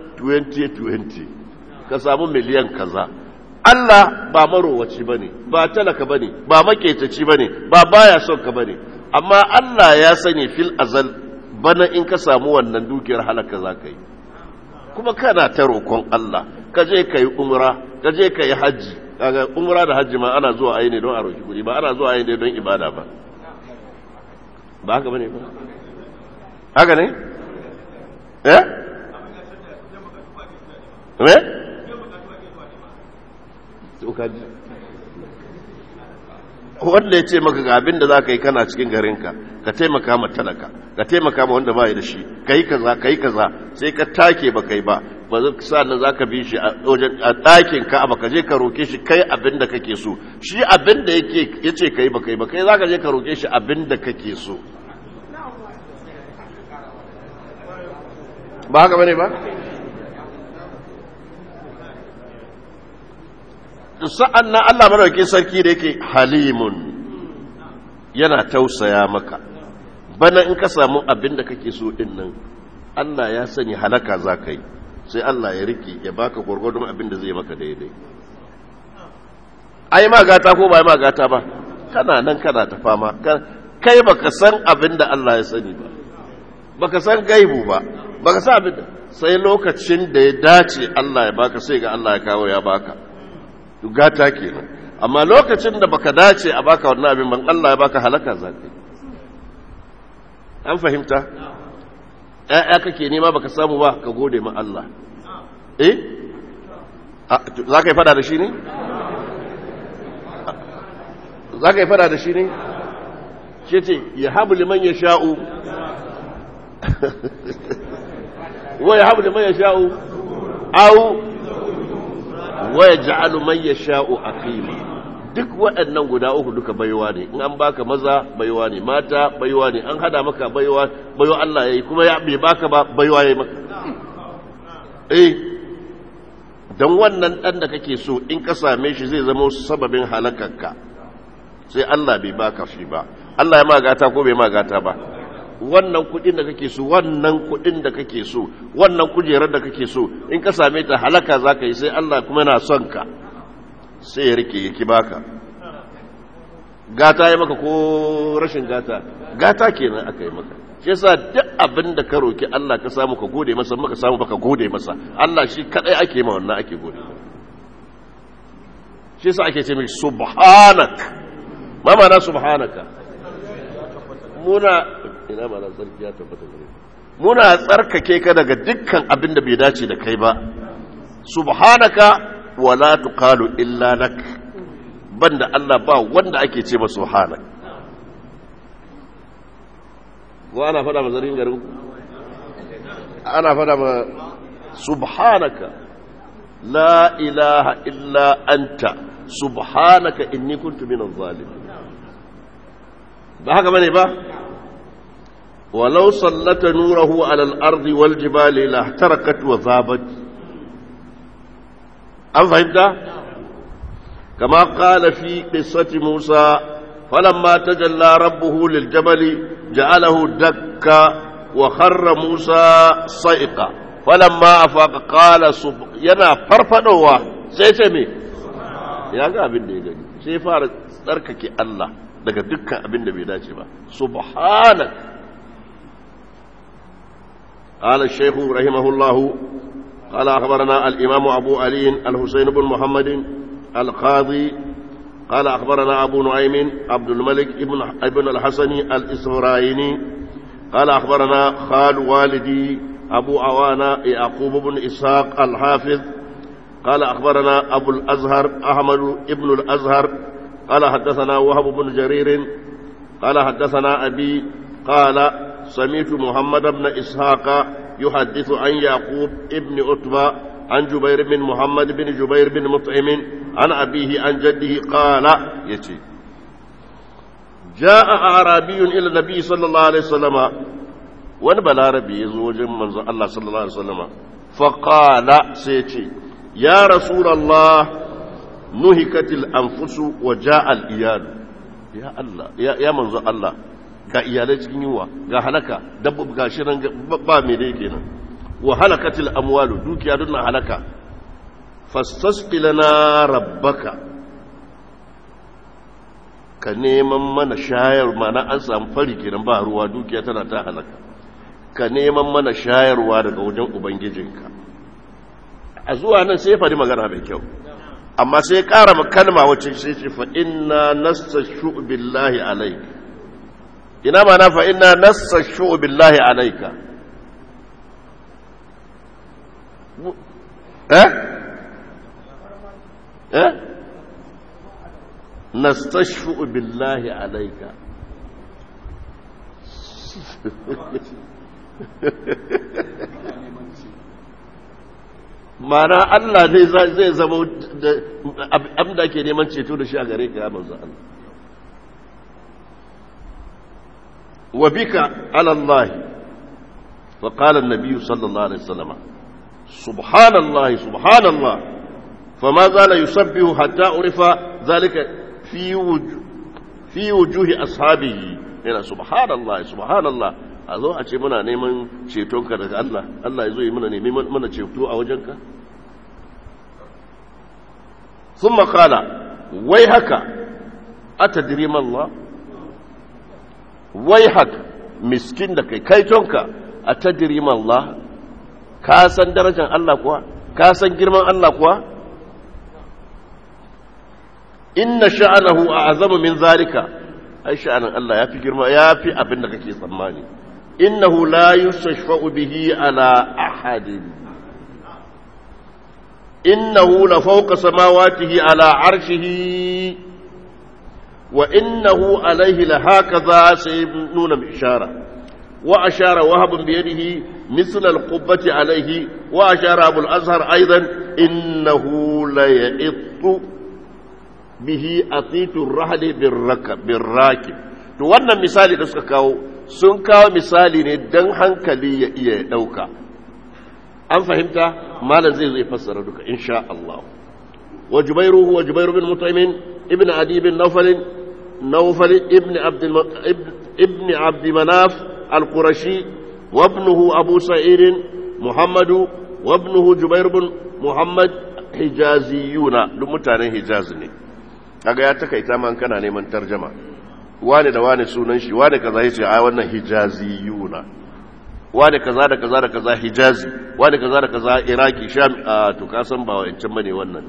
2020 ka samu miliyan kaza Allah ba marowaci ba ne ba talaka ba ne ba maketaci ba ne ba baya son ka ba ne amma Allah ya sani fil azal bana in ka samu wannan dukiyar halaka za ka yi kuma kana ta roƙon Allah ka je ka yi umra ka je ka yi hajji kaga umra da hajji ma ana zuwa ayi ne don a roki kuɗi ba ana zuwa ayi ne don ibada ba ba haka bane ba haka ne eh me wanda ya ce maka ga abin da za ka yi kana cikin garinka ka taimaka ma talaka ka taimaka ma wanda ba da shi ka yi kaza ka yi kaza sai ka take ba kai ba ba sa'annan za ka bi shi a ɗakin ka ba ka je ka roke shi kai abin da kake so shi abin da ya ce ka yi ba kai ba kai za ka je ka roke shi abin da kake so ba haka bane ba sa'an nan Allah marauke sarki da yake halimun yana tausaya maka bana in ka samu abin da kake so din nan Allah ya sani halaka za ka yi sai Allah ya rike ya baka gwargwadon abin da zai maka daidai ai ma gata ko ba ai ma gata ba kana nan kana ta fama kai baka san abin da Allah ya sani ba baka san gaibu ba baka san abin da sai lokacin da ya dace Allah ya baka sai ga Allah ya kawo ya baka gata kenan amma lokacin da baka dace a baka wannan abin ban Allah ya baka halaka zaka an fahimta ‘ya'ya kake nema baka samu ba ka gode ma Allah eh za ka yi fada da shi ne? za ka yi fada da shi ne? shi ce ya habu liman ya sha'u wa ya habu liman ya sha'u au wa ya ja'alu man ya sha'u a duk waɗannan guda uku duka baiwa ne in an baka maza baiwa ne mata baiwa ne an hada maka baiwa baiwa Allah yayi kuma ya bai baka ba baiwa yayi maka eh dan wannan dan da kake so in ka same shi zai zama sababin halakarka sai Allah bai baka shi ba Allah ya magata ko bai magata ba wannan kudin da kake so wannan kudin da kake so wannan kujerar da kake so in ka same ta halaka zaka yi sai Allah kuma yana son ka sai ya rike yake baka gata ya maka ko rashin gata gata kenan aka yi maka shi yasa duk abin da ka roki Allah ka samu ka gode masa maka samu baka gode masa Allah shi kadai ake ma wannan ake gode shi yasa ake ce mai subhanak ma ma'ana subhanaka muna ina ma'ana tsarki ya tabbata gare muna tsarkake ka daga dukkan abin da bai dace da kai ba subhanaka wala tuqalu illa lak banda Allah ba wanda ake ce masa subhanak ko ana fada ma zarin garin ana fada ma subhanaka la ilaha illa anta subhanaka inni kuntu minaz zalimin ba haka bane ba ولو سلط نوره على الأرض والجبال لاحترقت وذابت أم فهمت؟ كما قال في قصة موسى فلما تجلى ربه للجبل جعله دكا وخر موسى صيقا فلما أفاق قال سب... ينا فرفدوا سيسمي يا abin da ya gani sai fara tsarkake Allah daga dukkan abin da bai dace ba subhanak قال الشيخ رحمه الله قال أخبرنا الإمام أبو علي الحسين بن محمد القاضي قال أخبرنا أبو نعيم عبد الملك ابن, ابن الحسن الإسرائيلي قال أخبرنا خال والدي أبو عوانة يعقوب بن إسحاق الحافظ قال أخبرنا أبو الأزهر أحمد ابن الأزهر قال حدثنا وهب بن جرير قال حدثنا أبي قال سمعت محمد بن إسحاق يحدث عن يعقوب ابن عتبة عن جبير بن محمد بن جبير بن مطعم عن أبيه عن جده قال يتي جاء أعرابي إلى النبي صلى الله عليه وسلم wani balarabi ya zo wajen manzon Allah sallallahu Alaihi wasallama faƙala sai ce ya rasulallah nuhikatil anfusu wa ja'al iyalu ya Allah ya manzon Allah ga iyalai cikin yiwa ga halaka dabbab ga shirin ba mai dai kenan wa halakatil amwalu dukiya duk na halaka fastasqi lana rabbaka ka neman mana shayar mana an samu fari kenan ba ruwa dukiya tana ta halaka ka neman mana shayarwa daga wajen ubangijinka a zuwa nan sai faɗi magana mai kyau amma sai ƙara kalma wacce sai ce fa inna nastashu billahi alayka ina ma na fa inna nastashu billahi alayka eh eh nastashu billahi alayka mana Allah ne zai zama abin da ke neman ceto da shi a gare ka ya manzo Allah wa bika ala Allah fa qala an-nabiy sallallahu alaihi wasallam subhanallah subhanallah fama zala yusabbihu hatta urifa zalika fi wujuh fi wujuhi ashabihi ina subhanallah subhanallah a zo a ce muna neman cetonka daga Allah Allah ya zo yi muna nemi mana ceto a wajenka sun makala wai haka a tadiriman Allah wai haka miskin da kai kaitonka a tadiriman Allah ka san darajar Allah kuwa ka san girman Allah kuwa inna sha'anahu a azama min zalika ai sha'anin Allah ya fi girma ya fi abin da kake tsammani إنه لا يستشفع به على أحد إنه لفوق سماواته على عرشه وإنه عليه لهكذا سيبنون بإشارة وأشار وهب بيده مثل القبة عليه وأشار أبو الأزهر أيضا إنه ليئط به أطيت الرحل بالركب بالراكب to wannan misali da suka kawo sun kawo misali ne don hankali ya iya ɗauka an fahimta malam zai zai fassara duka insha Allah wa jubairu wa jubairu bin mutaimin ibn adi bin nawfal nawfal ibn abd ibn abd manaf al-qurashi wa ibnuhu abu sa'id muhammad wa ibnuhu jubair bin muhammad hijaziyuna duk mutanen hijaz ne kaga ya takaita man kana neman tarjama wane da wane sunan shi wane kaza yace ai wannan hijaziyuna wane kaza da kaza da kaza hijazi wane kaza da kaza iraki sham to ka san ba wancan bane wannan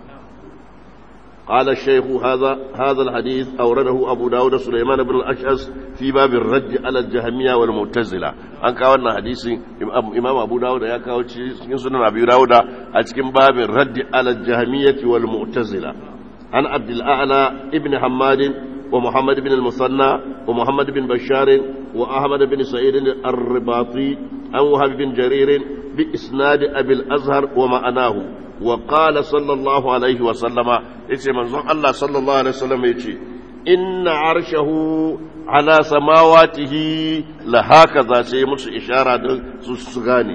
قال الشيخ هذا هذا الحديث أورده أبو داود سليمان بن الأشعث في باب الرد على الجهمية والمعتزلة أن كان حديث إمام أبو داود يا كاو cikin sunan أبي داود أتكلم باب الرد على الجهمية والمعتزلة عن عبد الأعلى ابن حماد ومحمد بن المثنى ومحمد بن بشار وأحمد بن سعيد الرباطي عن وهب بن جرير بإسناد أبي الأزهر ومعناه وقال صلى الله عليه وسلم إيش منظر الله صلى الله عليه وسلم إيش إن عرشه على سماواته لهكذا سيمس إشارة سسغاني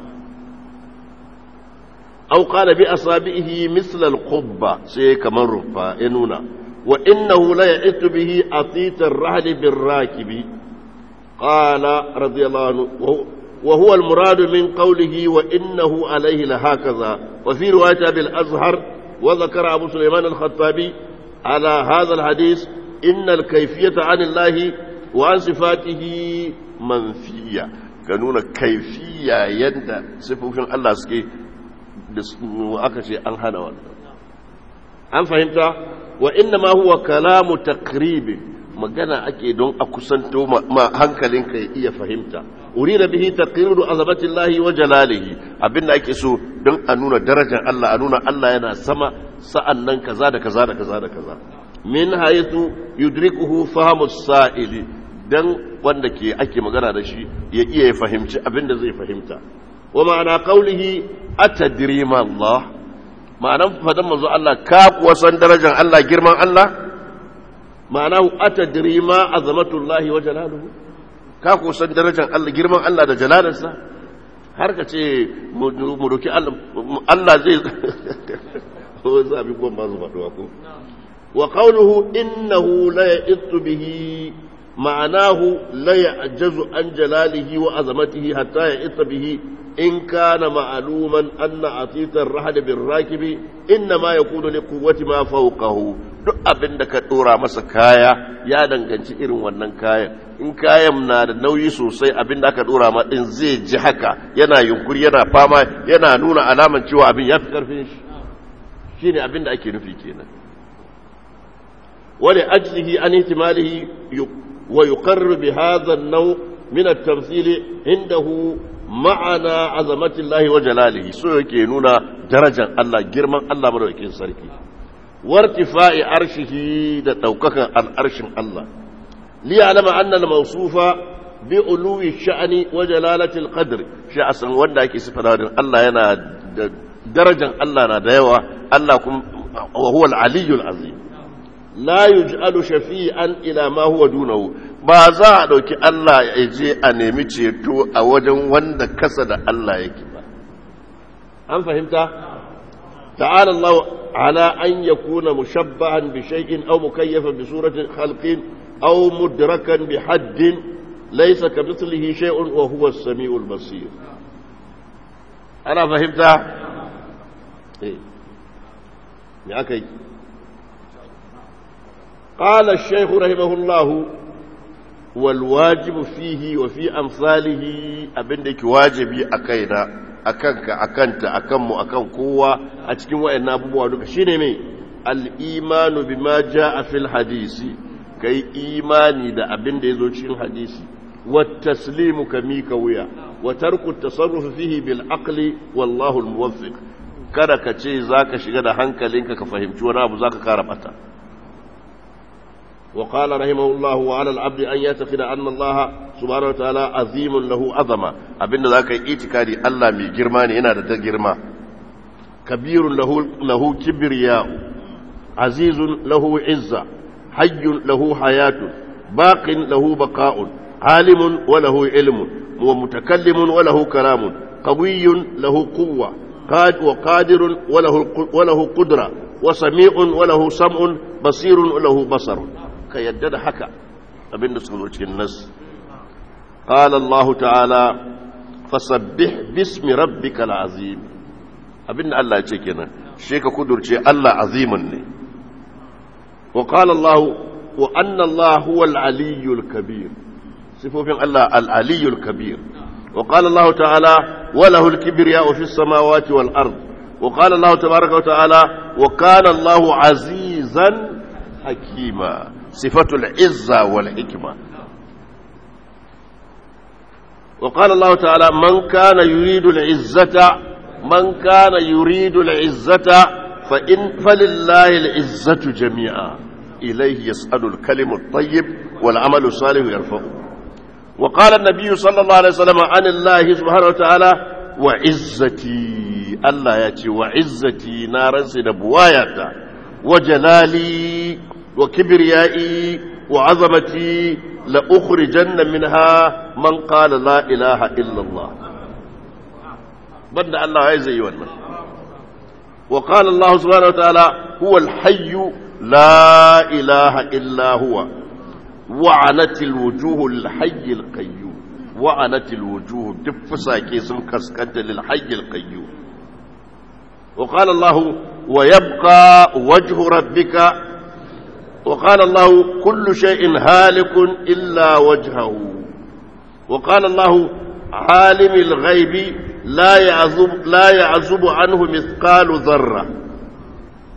أو قال بأصابعه مثل القبة سيكمن رفا ينونا وإنه لا يئت به أطيت الرحل بالراكب قال رضي الله عنه وهو المراد من قوله وإنه عليه لهكذا وفي رواية بالأزهر وذكر أبو سليمان الخطابي على هذا الحديث إن الكيفية عن الله وعن صفاته منفية كانون كيفية يند صفوفين الله سكي aka ce an hana wannan an fahimta wa inna ma huwa kalamu taqribi magana ake don a kusanto ma hankalinka ya iya fahimta urida bihi taqriru azamatillahi wa jalalihi abinda ake so don a nuna darajar Allah a nuna Allah yana sama sa'annan kaza da kaza da kaza da kaza min haythu yudrikuhu fahmu sa'ili dan wanda ke ake magana da shi ya iya ya fahimci abinda zai fahimta wa ma'ana qawlihi atadri ma Allah ma'anan fadan manzo Allah ka kuwa san darajar Allah girman Allah ma'anahu atadri ma azamatullahi wa jalaluhu ka kuwa san darajar Allah girman Allah da jalalarsa har ka ce mu doki Allah Allah zai ko zabi ko ba zuwa ko wa qawluhu innahu la ya'tu bihi معناه لا يعجز عن جلاله وعظمته حتى يئت به إن كان معلوما أن عطيت الرحل بالراكب إنما يكون لقوة ما فوقه duk abin da ka dora masa kaya ya danganci irin wannan kayan in kayan na da nauyi sosai abin da aka dora ma din zai ji haka yana yunkuri yana fama yana nuna alaman cewa abin ya fi karfin shi shine abin da ake nufi kenan wani ajlihi an ihtimalihi ويقر بهذا النوع من التمثيل عنده معنى عظمة الله وجلاله سوى كينونا درجة الله جرما الله مروكين سركي وارتفاع عرشه توقك عن عرش الله ليعلم أن الموصوف بعلو الشأن وجلالة القدر شأسا ودا كي سفر الله ينا درجة الله ندايوة الله وهو العلي العظيم la yuj'alu shafi'an ila ma huwa dunahu ba za a dauki Allah ya je a nemi ceto a wajen wanda kasa da Allah yake ba an fahimta ta'ala Allah ala an yakuna mushabbahan bi shay'in aw mukayyafan bi suratin khalqin aw mudrakan bi haddin laysa kamithlihi shay'un wa huwa as-sami'ul basir ana fahimta eh me akai قال الشيخ رحمه الله والواجب فيه وفي أمثاله أبنك واجبي أكينا أكنك أكنت أكم أكن قوة أتكين وإن أبو وادك شنمي الإيمان بما جاء في الحديث كي إيماني دا أبن دي زوجين حديثي والتسليم كميك ويا وترك التصرف فيه بالعقل والله الموفق kada ka ce za ka shiga da hankalinka ka fahimci wani abu za ka kara bata وقال رحمه الله وعلى العبد أن يعتقد أن الله سبحانه وتعالى عظيم له عظمة أبن ذاك إيتكاري الله مي جرماني إنا دا جرما كبير له له كبرياء عزيز له عزة حي له حياة باق له بقاء عالم وله علم ومتكلم وله كلام قوي له قوة وقادر وله وله قدرة وسميع وله سمع بصير وله بصر ka yadda da haka abinda suka zo cikin nas qala Allah ta'ala fasabbih bismi rabbikal azim abinda Allah ya ce kenan she ka kudurce Allah azimin ne wa qala Allah wa anna Allah huwa al-aliyyul kabir sifofin Allah al-aliyyul kabir wa qala Allah ta'ala wa lahu al-kibriya'u fis samawati wal ard wa qala Allah tabaaraka wa ta'ala wa kana Allah azizan hakima صفة العزة والحكمة وقال الله تعالى من كان يريد العزة من كان يريد العزة فإن فلله العزة جميعا إليه يسأل الكلم الطيب والعمل الصالح يرفعه وقال النبي صلى الله عليه وسلم عن الله سبحانه وتعالى وعزتي الله يأتي وعزتي نارا سنبوايا وجلالي وكبريائي وعظمتي لأخرجن منها من قال لا إله إلا الله بدأ الله عايز أيوة وقال الله سبحانه وتعالى هو الحي لا إله إلا هو وعنت الوجوه للحي القيوم وعنت الوجوه تفسا كيسم كسكت للحي القيوم وقال الله ويبقى وجه ربك وقال الله كل شيء هالك إلا وجهه وقال الله عالم الغيب لا يعزب, لا يعزب عنه مثقال ذرة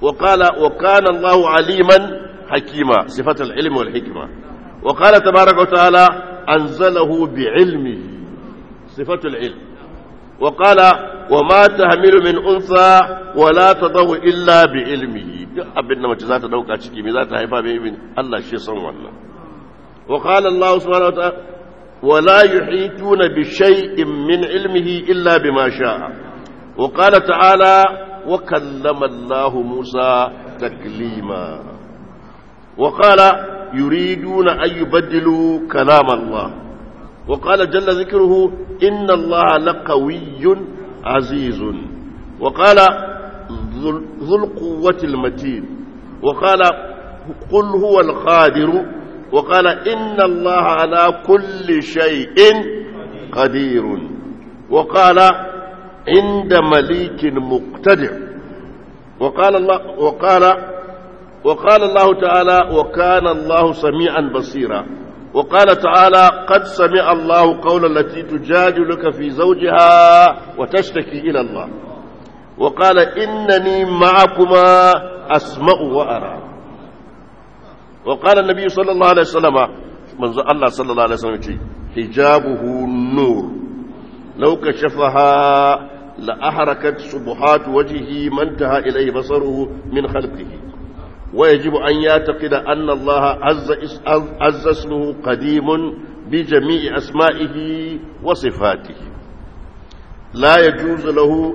وقال وكان الله عليما حكيما صفة العلم والحكمة وقال تبارك وتعالى أنزله بعلمه صفة العلم وقال وما تحمل من أنثى ولا تضع إلا بعلمه أبنى ما تزات دوكا تشكي ميزات هيفا بإذن الله شيء صنوانا وقال الله سبحانه وتعالى ولا يحيطون بشيء من علمه إلا بما شاء وقال تعالى وكلم الله موسى تكليما وقال يريدون أن يبدلوا كلام الله وقال جل ذكره إن الله لقوي عزيز وقال ذو القوة المتين وقال قل هو القادر وقال إن الله على كل شيء قدير وقال عند مليك مقتدر وقال الله وقال وقال الله تعالى وكان الله سميعا بصيرا وقال تعالى قد سمع الله قول التي تجادلك في زوجها وتشتكي إلى الله وقال إنني معكما أسمع وأرى وقال النبي صلى الله عليه وسلم من الله صلى الله عليه وسلم حجابه نور لو كشفها لأحركت سبحات وجهه ما انتهى إليه بصره من خلقه ويجب أن يعتقد أن الله عز, عز اسمه قديم بجميع أسمائه وصفاته لا يجوز له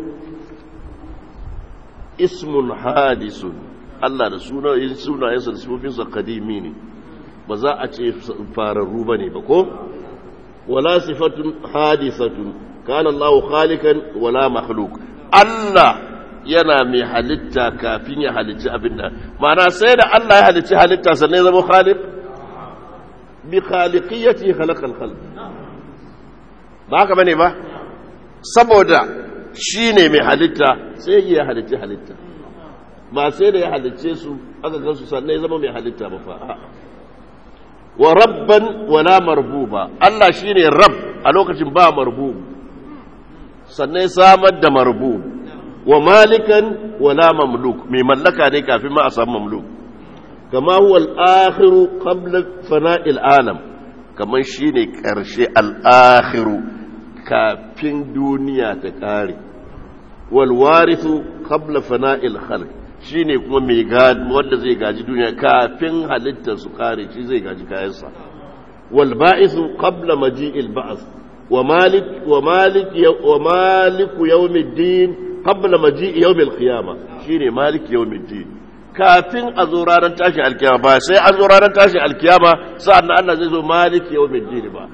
اسم حادث Allah da suna sunayensa da sifofinsa kadimi ne ba za a ce fararru ba ne ba ko wala sifatun hadisatun kana Allah khalikan wala makhluk Allah yana mai halitta kafin ya halicci abin da ma'ana sai da Allah ya halicci halitta sannan ya zama khaliq bi khaliqiyati khalaqal khalq ba haka bane ba saboda shine mai halitta sai ya halicci halitta ba sai da ya halicce su aka gansu sannan ya zama mai halitta ba fa wa rabban wala marbuba Allah shine rabb a lokacin ba marbub sannan ya samar da marbub wa malikan wala mamluk mai mallaka ne kafin ma a samu mamluk kama huwa al-akhiru qabla fana'il alam kaman shine karshe al-akhiru kafin duniya ta kare wal warithu qabla fana'il khalq shine kuma mai gadi wanda zai gaji duniya kafin halittar su kare shi zai gaji kayansa wal ba'ithu qabla maji'il ba'th wa malik wa malik wa maliku yawmiddin qabla maji'i yawmil qiyama shine malik yawmiddin kafin a zo ranar tashin alkiyama ba sai an zo ranar tashin alkiyama sa'an Allah zai zo malik yawmiddin ba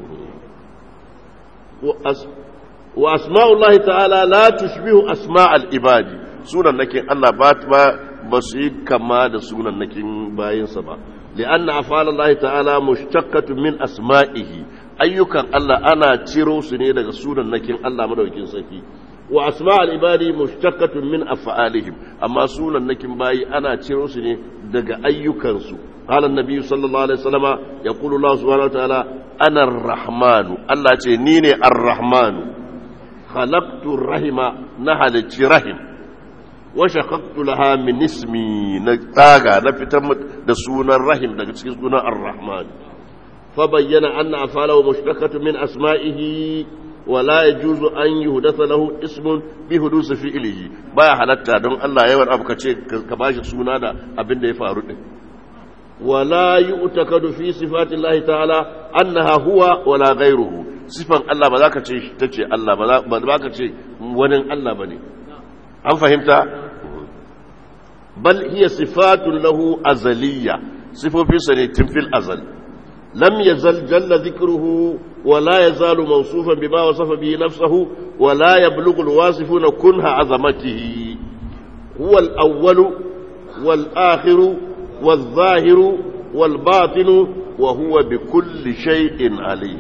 wa asma'ullahi ta'ala la tushbihu asma'al ibadi sunan nakin Allah ba ba su yi kama da sunan nakin bayinsa ba li'anna afalallahi ta'ala mushtaqqatun min asma'ihi ayyukan Allah ana ciro su ne daga sunan nakin Allah madaukin sarki wa asma'ul ibadi mushtaqqatun min af'alihim amma sunan nakin bayi ana ciro su ne daga ayyukansu qala an-nabi sallallahu alaihi wasallama yaqulu Allah subhanahu wa ta'ala ana ar-rahmanu Allah ce ni ne ar-rahmanu khalaqtu rahima na halicci rahim wa shaqaqtu laha min ismi na tsaga na fitar da sunan rahim daga cikin sunan ar-rahman fa bayyana anna afalahu mushtaqatu min asma'ihi ولا يجوز أن يهدث له اسم بحدوث فعله بايا حلتا دون الله يوان أبو كباش سونا دا أبن دي فارد ولا يؤتكد في صفات الله تعالى أنها هو ولا غيره صفة الله بذاك تشي الله بذاك تشي ونن الله بني أم فهمت بل هي صفات له أزلية صفة في سنة في الأزل لم يزل جل ذكره ولا يزال موصوفا بما وصف به نفسه ولا يبلغ الواصفون كنه عظمته هو الأول والآخر والظاهر والباطن وهو بكل شيء عليم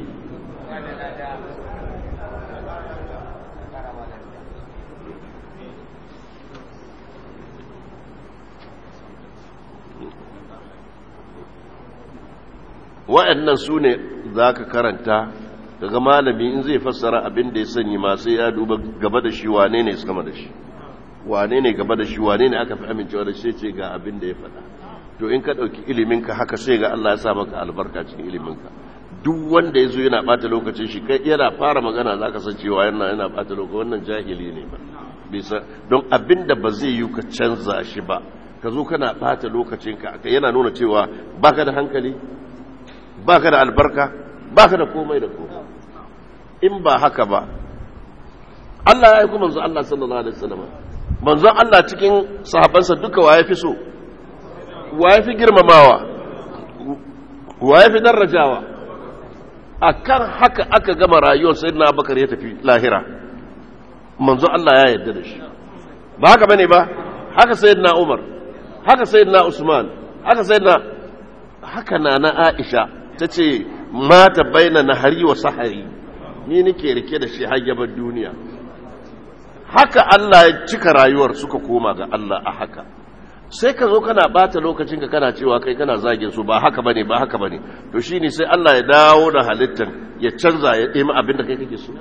wa'annan su ne za ka karanta daga malami in zai fassara abin da ya sanyi masu ya duba gaba da shi wane ne sama da shi wane ne gaba da shi wane ne aka fi amincewa da shi ce ga abin da ya faɗa to in ka ɗauki iliminka haka sai ga Allah ya sa maka albarka cikin iliminka duk wanda ya zo yana ɓata lokacin shi kai yana fara magana za ka san cewa yana yana ɓata lokacin wannan jahili ne ba bisa don abin da ba zai yi ka canza shi ba ka zo kana ɓata lokacinka yana nuna cewa baka da hankali baka da albarka baka da komai da komai in ba haka ba Allah ya aiko manzo Allah sallallahu alaihi wasallam manzo Allah cikin sahabbansa duka waye fi so waye fi girmamawa waye fi darajawa akan haka aka gama rayuwar sayyidina Abubakar ya tafi lahira manzo Allah ya yarda da shi ba haka bane ba haka sayyidina Umar haka sayyidina Usman haka sayyidina haka nana Aisha tace mata baina nahari wa sahari ni nake rike da shi hayyabar duniya haka Allah ya cika rayuwar suka koma ga Allah a haka sai ka zo kana bata lokacin ka kana cewa kai kana zagin su ba haka bane ba haka bane to shine sai Allah ya dawo da halittar ya canza ya ɗemi abin da kai kake so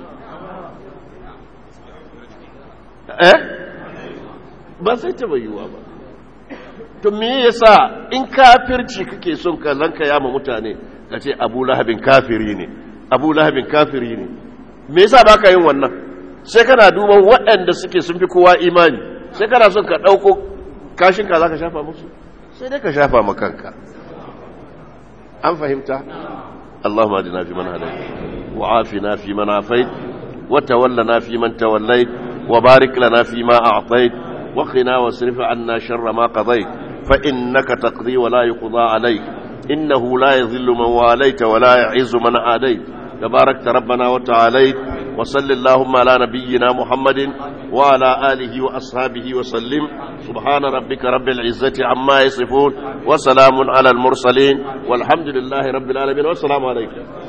eh ba sai ta bayyuwa ba to me yasa in kafirci kake son ka zanka yama mutane ka ce Abu Lahabin kafiri ne Abu Lahabin kafiri ne me yasa baka yin wannan sai kana duban waɗanda suke sun fi kowa imani sai kana son ka ɗauko kashinka za ka shafa musu sai dai ka shafa makanka an fahimta اللهم اهدنا فيمن هديت وعافنا فيمن عافيت وتولنا فيمن توليت وبارك لنا فيما أعطيت وقنا واصرف عنا شر ما قضيت فإنك تقضي ولا يقضى عليك إنه لا يذل من واليت ولا يعز من عاديت تباركت ربنا وتعاليت وصل اللهم على نبينا محمد وعلى آله وأصحابه وسلم سبحان ربك رب العزة عما يصفون وسلام على المرسلين والحمد لله رب العالمين والسلام عليكم